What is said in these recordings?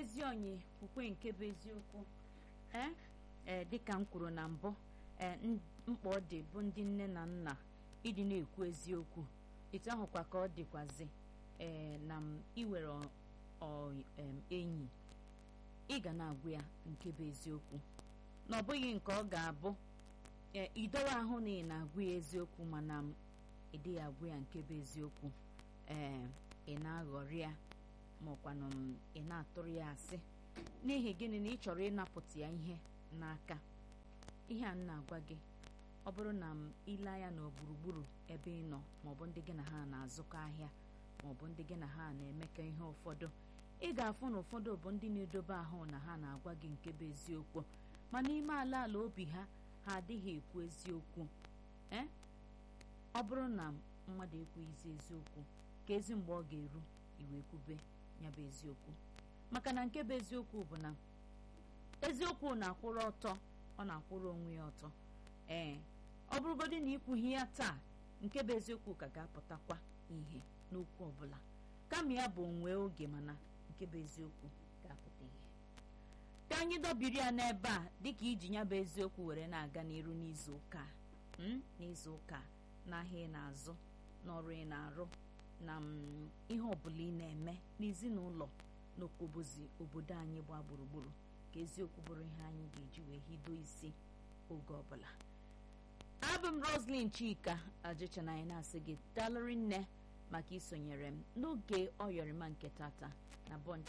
ezi onyi kwukwe nke bụ eziokwu ee ee dịka m kwuru na mbụ ee mkpa ọ dị bụ ndị nne na nna ịdị na-ekwu eziokwu etu ahụkwa ka ọ dịkwazi ee na m iwere enyi ị ga na-agwa ya nke bụ eziokwu na ọ bụghị nke ọ ga-abụ ee idowe ahụ na ị na-agwa ya eziokwu mana m ịdịghị agwa ya nke bụ eziokwu ee ị na-aghọrị ya maọkwanụ m ị na-atụrụ ya asị n'ihi gịnị na ị chọrọ ịnapụta ya ihe n'aka ihe a m na-agwa gị ọ bụrụ na m ile anya na gburugburu ebe ị nọ maọbụ ndị gị na ha na-azụkọ ahịa maọbụ ndị gị na ha na-emekọ ihe ụfọdụ ị ga-afụ na ụfọdụ bụ ndị na-edobe ahụ na ha na-agwa gị nke bụ eziokwu ma n'ime ala ala obi ha ha adịghị ekwu eziokwu ee ọ bụrụ na mmadụ ekwughịzi eziokwu ka ezi mgbe ọ ga-eru iwe kwube ya bụ eziokwu maka na nke bụ eziokwu bụ na eziokwu na-akwụrụ ọtọ ọ na-akwụrụ onwe ya ọtọ ee ọ bụrụgodị na ikwughị ya taa nke bụ eziokwu ka ga-apụtakwa ihe n'okwu ọbụla kama ya bụ nwee oge mana nke bụ eziokwu ga-apụta ihe ka anyị dọbiri ya n'ebe a dịka iji ya bụ eziokwu were na-aga n'iru n'izu ụka n'izu ụka n'ahịa ị na-azụ n'ọrụ ị na-arụ na ihe ọbụla ị na-eme n'ezinụlọ n'okwobozi obodo anyị gbaa gburugburu ka eziokwu bụrụ ihe anyị ga-eji wee hido isi oge ọbụla abụ m roslyn chika ajịchana anyị na-asị gị dalụrị nne maka isonyere m n'oge ọyọrịma nke tata na bọnd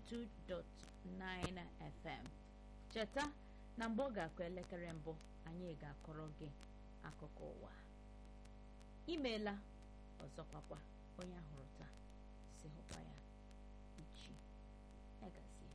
92.9 fm cheta na mgbe ọ ga-akụ elekere mbụ anyị ga-akọrọ gị akụkọ ụwa imeela ọzọkwakwa onye ahụrụ taa si hụkwa ya